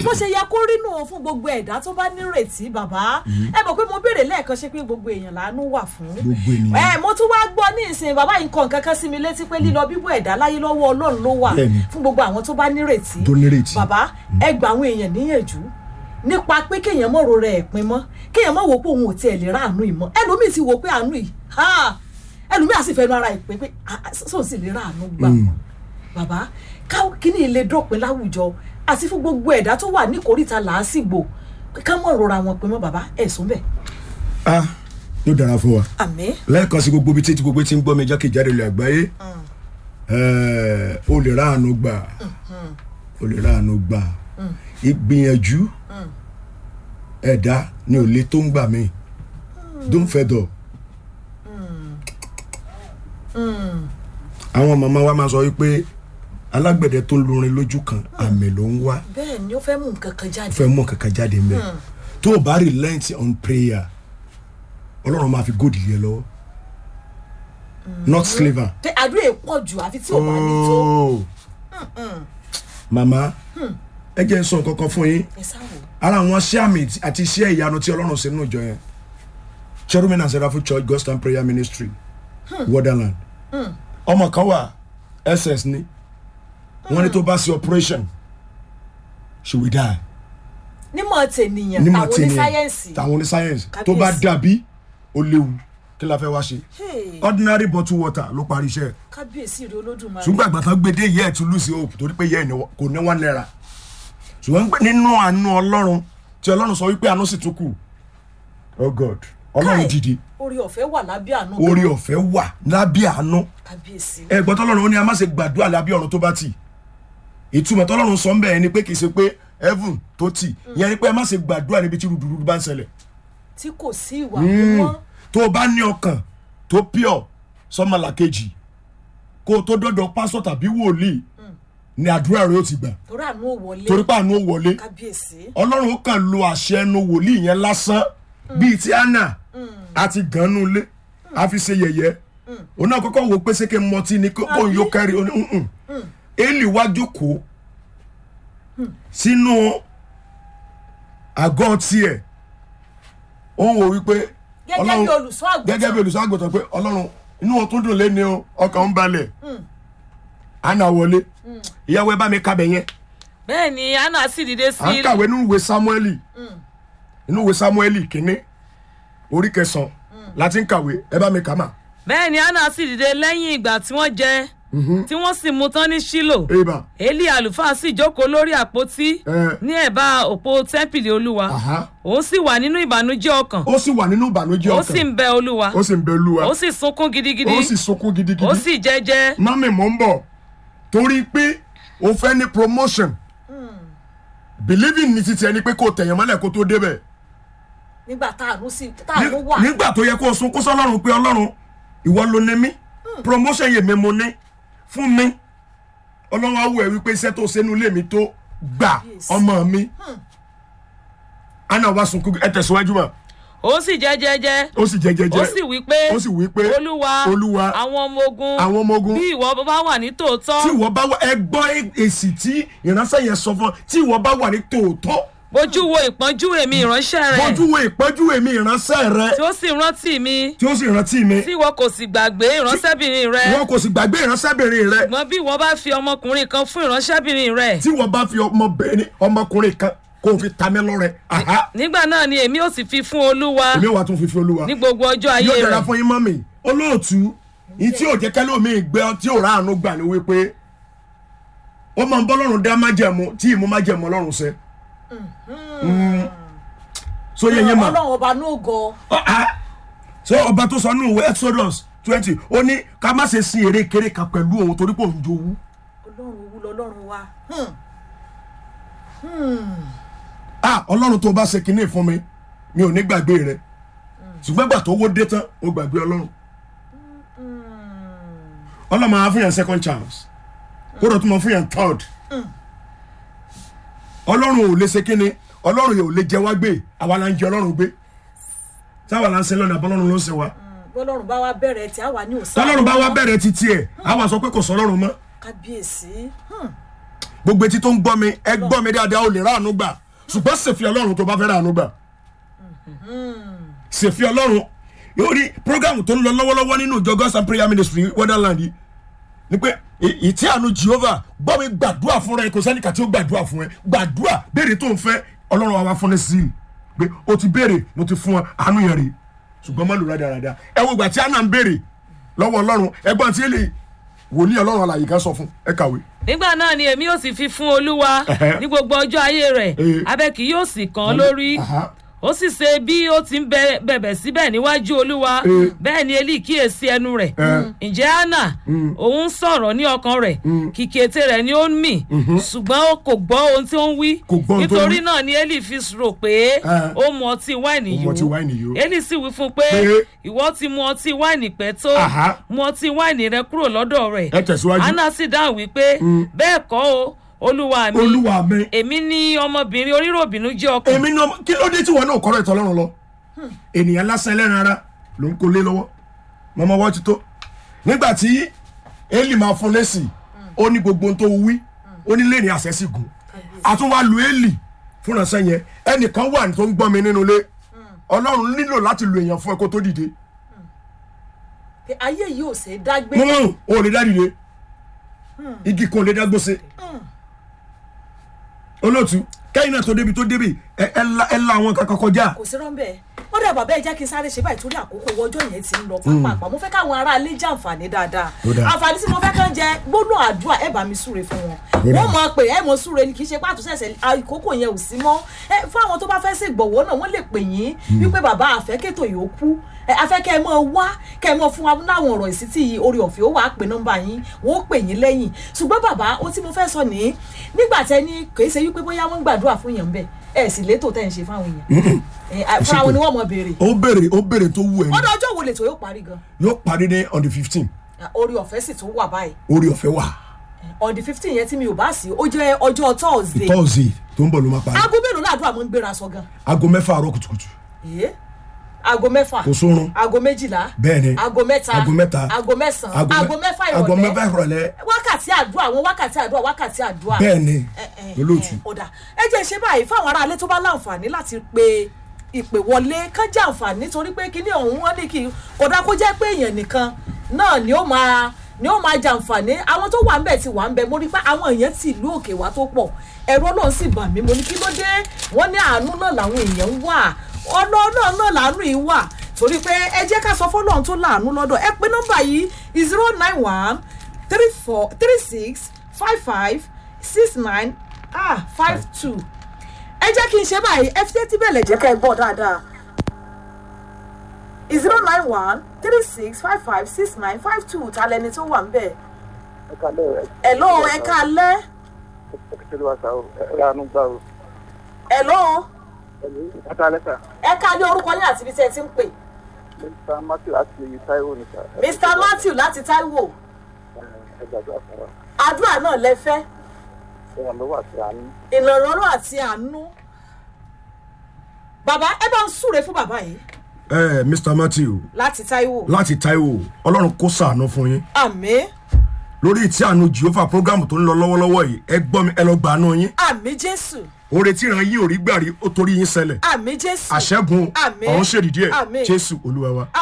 bó ṣe yẹ kó rí nù fún gbogbo ẹ̀dá tó bá nírètí bàbá ẹ mọ̀ pé mo béèrè lẹ́ẹ̀kan ṣe pé gbogbo èèyàn làánú wà fún Gbogbo ènìyàn. ẹ mo tún wá gbọ́ ní ìsìn bàbá yìí nǹkan kankan sí mi létí pé lílọ bíbọ̀ ẹ̀dá láyé lọ́wọ́ ọlọ́run ló wà Bẹ́ẹ̀ni. fún gbogbo àwọn tó bá nírètí Tó nírètí. bàbá ẹ gba àwọn èèyàn níyànjú nípa pé kéèyàn mọ̀ ro rẹ̀ pin mọ́ kéèyàn mọ̀ wò pé òun ò tiẹ̀ lè ráàánú ìmọ̀ ẹlòmíì ti wò pé àánú yìí ha ẹlòmíì àti ìfẹ́nu ara ìpè pé ah, sóun sì lè ráàánú gbà Mm. bàbá ká- kíní ilé dọ̀pin láwùjọ àti fún gbogbo ẹ̀dá tó wà níkòríta làásìgbò ká mọ̀ rora wọn pin mọ́ bàbá ẹ̀sùn bẹ̀. ah yóò dára fún wa àmín lẹ́ẹ̀kan sí gbogbo ibi tí tí gbogbo ti ń gbọ́ mi jákèjádò ilẹ̀ àgbáyé ẹ̀ẹ́, o lè ráàánú gbà o lè ráàánú gbà ìgbìyànjú ẹ̀dá ni ò lè tó ń gbà mí don't fed up. àwọn màmá wa máa sọ wípé alágbẹ̀dẹ tó lurin lójú kan àmì ló ń wá bẹ́ẹ̀ ni ó fẹ́ mú nǹkan kan jáde. fẹ́ mọ̀ kankan jáde ń bẹ̀ tó o bá relent on prayer ọlọ́run máa fi góòdì yẹ lọ́wọ́ not slaver. Tẹ àdúrà yìí pọ̀ jù àfi tí ò bá ní tó. Oh. màmá ẹ jẹ́ n sọ nǹkan kan fún yín ẹ sáwò. ara àwọn iṣẹ́ àmì àti iṣẹ́ ìyanu tí ọlọ́run ṣe nínú ìjọ yẹn cherubim and seraphim church ghost and prayer ministry wonderland ọmọ kan wà ss ní wọ́n ní tó bá ṣe operation she will die nímọ̀ tènìyàn nímọ̀ tàwọn tí ní ni sáyẹ́ǹsì. tàwọn ní sáyẹ́nsì tó bá Kábíyèsí. dàbí ó léwu kí la fẹ́ wá ṣe Hey, ordinary bottle water ló parí iṣẹ́ ẹ̀ kábíyèsí rẹ olódùmarè. ṣùgbọ́n àgbà tán gbé dé yẹ́ ẹ̀ tún lùsì hope torí pé yẹ́ ẹ̀ ní- kò ní wọ́n náírà ṣùgbọ́n pé nínú àánú ọlọ́run tí ọlọ́run sọ wípé àánú sì tún kù oh god ọlọ́run Káì, dìde orí ọ̀fẹ́ wà lábẹ́ àánú. orí ọ̀fẹ́ wà lábẹ́ àánú kábíyèsí. ẹ̀gbọ́n tọ́lọ́run ó ní a má ṣe gbàdúrà lábẹ́ ọ̀run tó bá tì ìtumọ̀ tọ́lọ́run sọ ń bẹ̀ ni pé kì í ṣe pé heaven tó tì ìyẹn ni pé ẹ má ṣe gbàdúrà níbi tí rúdurùdu bá ń ṣẹlẹ̀ tí kò sí ìwà mímọ́. tó o bá ní ọkàn tó pure sọmọlàkejì kó o tó dọ́dọ̀ pásọ̀ tàbí wòlíì ni àdúrà rẹ ó ti gbà torí àánú ò wọlé. torí pé àánú ó wọlé kábíyèsí. ọlọ́run ó kàn lo àṣẹ ẹnu wòlíì yẹn lásán bíi ti anna àti ganu lé a fi ṣe yẹ̀yẹ́ òun náà kọ́kọ́ wò pé sékè mọtí ni kó kó yóò kẹ́rì ó ní "Mm-mm." eli wá jókòó sínú àgọ́ tiẹ̀ ó ń wò wípé gẹ́gẹ́ bí olùṣọ́ àgùntàn. gẹ́gẹ́ bí olùṣọ́ àgùntàn pé ọlọ́run inú wọn tún dùn lé ní o ọkàn ń balẹ̀ anna wọlé ìyàwó ẹ bá mi kábẹ̀ yẹn bẹ́ẹ̀ ni anna sì dìde sí à ń kàwé nínú ìwé samueli nínú ìwé samueli kínní orí kẹsàn-án láti ń kàwé ẹ bá mi kà mà. bẹ́ẹ̀ ni anna sì dìde lẹ́yìn ìgbà tí wọ́n jẹ tí wọ́n sì mú tán ní ṣílò eba eli àlùfáà sì jókòó lórí àpótí Eh. ní ẹ̀bá òpó tẹ́ḿpìlì olúwa Aha. òun sì wà nínú ìbànújẹ́ ọkàn ó sì wà nínú ìbànújẹ́ ó sì ọkàn ń bẹ olúwa ó sì ń bẹ olúwa ó sì sunkún gidigidi ó sì sunkún gidigidi ó sì jẹ́jẹ́ mami mò ń bọ̀ torí pé o fẹ́ ní promotion believing ní titi ẹni pé kò tẹ̀yàn mọ́lẹ̀ kó tó débẹ̀ nígbà táànú sí táànú Ní- wà. nígbà tó yẹ kó o sunkún sọlọ́run pé ọlọ́run ìwọ ló ní mí promotion yèé mi mo ní fún mi ọlọ́run á wò ẹ́ wípé iṣẹ́ tó ṣe nílé mi tó gbà Yes. ọmọ mi anna wa sunkún ẹ tẹ̀síwájú mà ó sì jẹ́jẹ́jẹ́ ó sì jẹ́ jẹ́jẹ́ ó sì wí pé ó sì wí pé olúwa olúwa àwọn ọmọ ogun àwọn ọmọ ogun bí ìwọ bá wà ní tòótọ́ tí ìwọ bá wà ẹ gbọ́ èsì tí ìránṣẹ́ yẹn sọ fún ọ tí ìwọ bá wà ní tòótọ́ bójú wo ìpọ́njú èmi ìránṣẹ́ rẹ̀ bójú wo ìpọ́njú èmi ìránṣẹ́ rẹ tí ó sì rántí mi tí ó sì rántí mi tí ìwọ kò sì gbàgbé ìránṣẹ́bìnrin rẹ wọn kò sì gbàgbé ìránṣẹ́bìnrin rẹ ṣùgbọ́n bí ìwọ bá fi ọmọkùnrin kan fún ìránṣẹ́bìnrin rẹ tí wọ́n bá fi ọmọbìnrin ọmọkùnrin kan kó o fi ta mí lọ́rẹ aha nígbà náà ni èmi ò sì fi fún olúwa èmi wà tún fi fi olúwa ní gbogbo ọjọ́ ayé yóò dára rẹ̀ fún yín mọ́mì olóòtú yìí tí ò jẹ́ kẹ́lẹ́ omi gbé ọ tí ò ráàánú gbà ní wípé ó máa ń bọ́ lọ́rùn dá májẹ̀mú tí ìmú májẹ̀mú ọlọ́run ṣe. Mm. so yẹ yẹn mà ọlọ́run ọba ní ògo. so ọba tó sọ nínú ìwé exodus twenty ó ní ká má ṣe sin èrè kéré kan pẹ̀lú òun torí pé òun jowú. ọlọ́run owú lọ́lọ́run wa. Hmm. ah ọlọ́run tó bá ṣe kinní fún mi mi ò ní gbàgbé rẹ ṣùgbọ́n gbà tó wó dé tán ó gbàgbé ọlọ́run ọlọ́run máa fún yàn second chance kódà tó máa fún yàn third ọlọ́run ò lè ṣe kinní ọlọ́run yóò lè jẹ wá gbé àwa la ń jẹ ọlọ́run gbé táwa la ń ṣe lọ́nà àbọ̀lọ́run ló ń ṣe wa bọ́lọ́run bá wa bẹ̀rẹ̀ tí a wà ní òsán. tọ́lọ́run bá wá bẹ̀rẹ̀ títí ẹ̀ àwa sọ pé kò sọ ọlọ́run mọ́ kábíyèsí. Hmm. gbogbo etí tó ń gbọ́ mi ẹ gbọ́ mi dáadáa ó lè ráàánú gbà ṣùgbọ́n ṣèfi ọlọ́run tó bá fẹ́ ráàánú gbà ṣèfi ọlọ́run yóò rí programu tó ń lọ lọ́wọ́lọ́wọ́ nínú ìjọ God's and prayer ministry wonderland yìí ni pé ì- ìtí àánú Jehovah gbọ́ mi gbàdúrà fún rẹ kò sẹ́nìkà tí ó gbàdúrà fún ẹ gbàdúrà béèrè tó ń fẹ́ ọlọ́run wa wá fún ẹ sí i pé o ti béèrè mo ti fún ọ àánú yẹn rè ṣùgbọ́n má lò rádaràda ẹ wo ìgbà tí àná ń béèrè lọ́wọ́ ọlọ́run ẹgbọ́n tí èlé wòlíì ọlọ́run alàyè kan sọ fún ẹ kàwé. nígbà náà ni èmi yóò sì fi fún olúwa Ẹhẹ́. ní gbogbo ọjọ́ ayé rẹ̀ Eh. abẹ kì yóò sì kàn án lórí Aha. ó sì ṣe bí ó ti ń bẹ- bẹ̀bẹ̀ síbẹ̀ níwájú olúwa Eh. bẹ́ẹ̀ ni eli kíyèsí ẹnu rẹ̀ Eh. ǹjẹ́ anna òun sọ̀rọ̀ ní ọkàn rẹ̀ kìkì ètè rẹ̀ ni ó ń mì ṣùgbọ́n ó kò gbọ́ ohun tí ó ń wí Kò gbọ́ ohun tó ń nítorí wí. náà ni eli fi rò pé Eh. ó mu ọtí wáìnì Ó mu ọtí wáìnì yó. yó eli sì wí fún un pé Pé. ìwọ ti mu ọtí wáìnì pẹ́ tó Aha. mu ọtí wáìnì rẹ kúrò lọ́dọ̀ rẹ̀ ẹ tẹ̀síwájú. anna sì dáhùn wípé bẹ́ẹ̀ kọ́ o olúwa mi olúwa mi èmi ní ọmọbìnrin oníròbìnú jẹ́ ọkàn èmi náà kí ló dé tí wọn náà kọ́rọ̀ ìtọ́ ọlọ́run lọ ènìyàn lásán ẹlẹ́ran ara ló ń kó lé lọ́wọ́ mọ́mọ́ wọ́n ti tó nígbà tí eli máa fún lẹ́sìn ó ní gbogbo ohun tó wí ó ní lẹ́ni àṣẹ sí gùn àtúnwá lu eli fúnra sẹ́yìn ẹnìkan wà tó ń gbọ́ mi nínú ilé ọlọ́run nílò láti lu èèyàn fún ẹ kó tó dìde pé ayé yìí ò ṣe é dágbé mọ́ ò lè dá dìde igi kan ò lè dá gbóse olóòtú kẹ́yìn náà tó débi tó débi ẹ ẹ la ẹ la àwọn kankan kọjá kò sí rọ́ńbẹ́ ó dẹ̀ bàbá ẹ jẹ́ kí n sáré ṣe báyìí torí àkókò owó ọjọ́ yẹn ti ń lọ pápá mo fẹ́ káwọn ará ilé jẹ àǹfààní dáadáa Ó dáa. àǹfààní tí mo fẹ́ kàn jẹ gbóná àdúrà ẹ bá mi súre fún wọn Ó dáa. wọ́n mọ̀ pé ẹ mọ̀ súre ni kì í ṣe pàtó ṣẹ̀ṣẹ̀ àkókò yẹn ò sí mọ́ ẹ fún àwọn tó bá fẹ́ sí ìgbọ̀wọ́ náà wọ́n lè pè yín wípé bàbá àfẹ́kẹ́tò yòókù ẹ afẹ́ kẹ́ ẹ mọ̀ wá kẹ́ ẹ mọ̀ fún wa láwọn ọ̀rọ̀ ìsítí yìí orí ọ̀fẹ́ ó wàá pè nọ́mbà yín wọ́n ó pè yín lẹ́yìn ṣùgbọ́n bàbá ó tí mo fẹ́ sọ ní nígbà tẹ ní kì í ṣe wípé bóyá wọ́n ń gbàdúrà fún yẹn bẹ́ẹ̀ ẹ sì létò tẹ́ ń ṣe fáwọn èèyàn ẹ, fúnra wọn ni wọ́n mọ̀ béèrè ó béèrè ó béèrè tó wù ẹ́ ọdọ ọjọ́ wo lètò yóò parí gan yóò parí ní on the fifteen orí ọ̀fẹ́ sì tún wà báyìí orí ọ̀fẹ́ wà on the fifteen yẹn tí mi ò bá sí ó jẹ́ ọjọ́ thursday thursday tó ń bọ̀ ló máa parí aago mélòó làdúrà mo ń gbéra sọ gan aago mẹ́fà àárọ̀ kùtùkùtù Èé, aago mẹ́fà kò sórun aago méjìlá bẹ́ẹ̀ ni aago mẹ́ta aago mẹ́ta aago mẹ́sàn-án mẹ́- aago mẹ́fà aago ìrọ̀lẹ́ mẹ́fà ìrọ̀lẹ́ wákàtí àdúrà àwọn wákàtí àdúrà wákàtí àdúrà bẹ́ẹ̀ ni ẹ, ẹ, olóòtú ẹ, ọ̀dà ẹ jẹ́ ṣe báyìí fáwọn aráalé tó bá láǹfààní láti pe ìpè wọlé kán jẹ́ àǹfààní nítorí pé kíní ọ̀hún wọn ní kí kódà kó jẹ́ pé èèyàn nìkan náà ni ó máa ni ó máa jàǹfààní àwọn tó wà ń bẹ̀ ti wà ń bẹ̀ mo rí pé àwọn èèyàn ti ìlú òkè wá tó pọ̀ ẹ̀rọ náà sì bà mí mo ní kí ló dé wọ́n ní àánú náà làwọn èèyàn ń wà ọ̀nà náà náà làánú yìí wà torí pé ẹ jẹ́ ká sọ fọ́lọ́run tó láàánú lọ́dọ̀ ẹ pé nọ́mbà yìí zero nine one three four three six five five six nine ah five two ẹ jẹ́ kí n ṣe báyìí ẹ fi tẹ́tí bẹ̀lẹ̀ jẹ́ ká ẹ bọ̀ dáadáa zero nine one three six five five six nine five two ta lẹni tó wà ń bẹ̀ ẹ kalẹ ẹ. hello ẹ káalẹ́ ẹ kẹsìlẹ wa sa o ẹ ra àánú gbà o. hello ẹ kalẹ sa. ẹ káalẹ́ orúkọ yín àti ibi tí ẹ ti ń pè mr matthew láti taiwo ní sa. mr matthew láti taiwo ẹ gbàdúrà fún wa. àdúrà náà lẹ fẹ́ ẹ ràn lọ́wọ́ àti àánú. ìrànlọ́wọ́ àti àánú bàbá ẹ bá ń súre fún bàbá yìí ẹ mr matthew láti taiwo láti taiwo ọlọ́run kó sàánú fún yín àmín lórí tí àánú jehovah program tó ń lọ lọ́wọ́lọ́wọ́ yìí ẹ gbọ́ mi ẹ lọ gbàánú yín àmín jésù oore tí ìran yín ò rí gbà rí ó torí yín ṣẹlẹ̀ àmín jésù àṣẹ́gun Àmín. ọ̀hún ṣèdídí ẹ̀ Àmín. jésù olúwa wa.